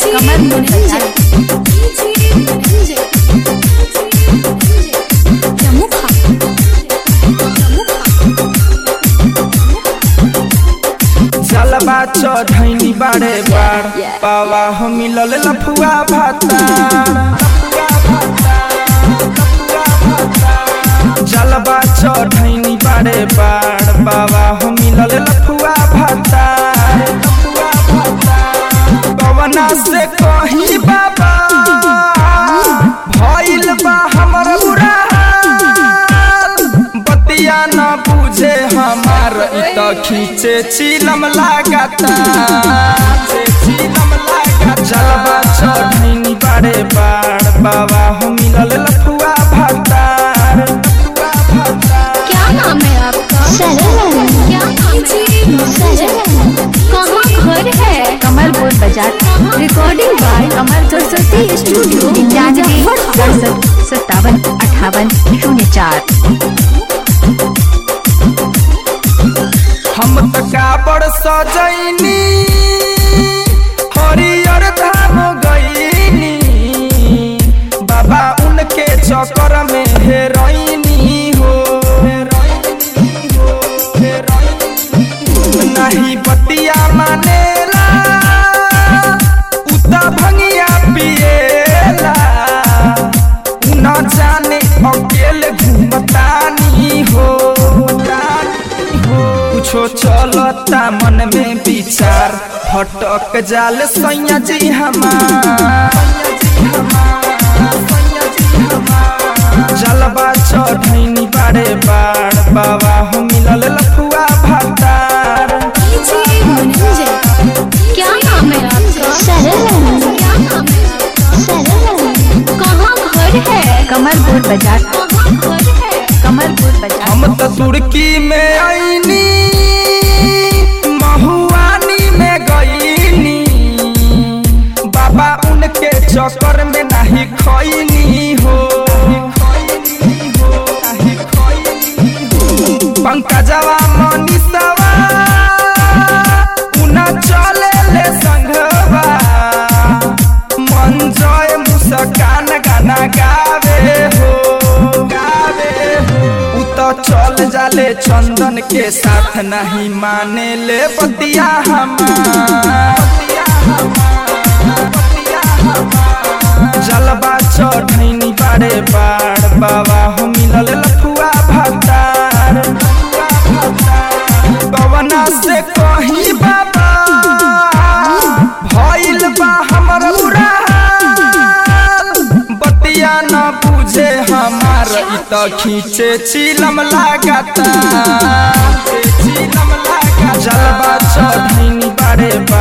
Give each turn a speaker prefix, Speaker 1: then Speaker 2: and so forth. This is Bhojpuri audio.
Speaker 1: कमर मुंडा
Speaker 2: जलवा चढ़ैनी बाड़े बाड़ पावा हम मिलल लफुआ भाता जलवा चढ़ैनी बाड़े बाड़ पावा हम मिलल लफुआ भाता पवना से कही बाबा भइल बा हमर बुरा हाल। बतिया न बुझे हमार इ त खींचे चिलम लागता चिलम लागता जलवा चढ़ैनी बाड़े बाड़ बाबा हम मिलल लफुआ भातार लफुआ भातार
Speaker 1: क्या नाम है आपका
Speaker 3: सरल
Speaker 1: क्या नाम है
Speaker 3: सरल
Speaker 1: कहाँ घर है कमलपुर बाजार recording by Kamal Saraswati studio
Speaker 3: निन्यानवे सड़सठ सत्तावन अठावन शून्य चार
Speaker 2: हम त काबड़ सजैनी हरियर धाम गईनी बाबा उनके चक्कर में हेरोइनी हो नहीं बतिया मानेला उता भंगिया पिएला न जाने अकेले घूमतानी हो कुछो चलता मन में विचार भटक जाल सैया जी हमार जलवा चढ़ैनी बाड़े बाड़ बाबा हो मिलल लफुआ भातार
Speaker 1: क्या नाम है आपका
Speaker 3: सरल
Speaker 1: क्या नाम है
Speaker 3: सरल
Speaker 1: कहाँ घर है
Speaker 3: कमलपुर बाजार
Speaker 1: कहाँ घर है
Speaker 3: कमलपुर बाजार
Speaker 2: हम त तुर्की में आईनी महुआनी में गईनी बाबा उनके चक्कर में नहीं खैनी हो पंकजवा मनीषवा उना चले ले संघवा मन जय मुस्कान गाना गावे हो गावे हो उ त चल जाले चंदन के साथ नहीं माने ले बतिया हमार जलवा चढ़ैनी बाड़े बाड़ बाबा हो मिलल लफुआ भातार पवना से कही बाबा भइल बा हमर बुरा हाल। बतिया न बुझे हमार इ त खींचे चिलम लागता चिलम लागता जलवा चढ़ैनी बाड़े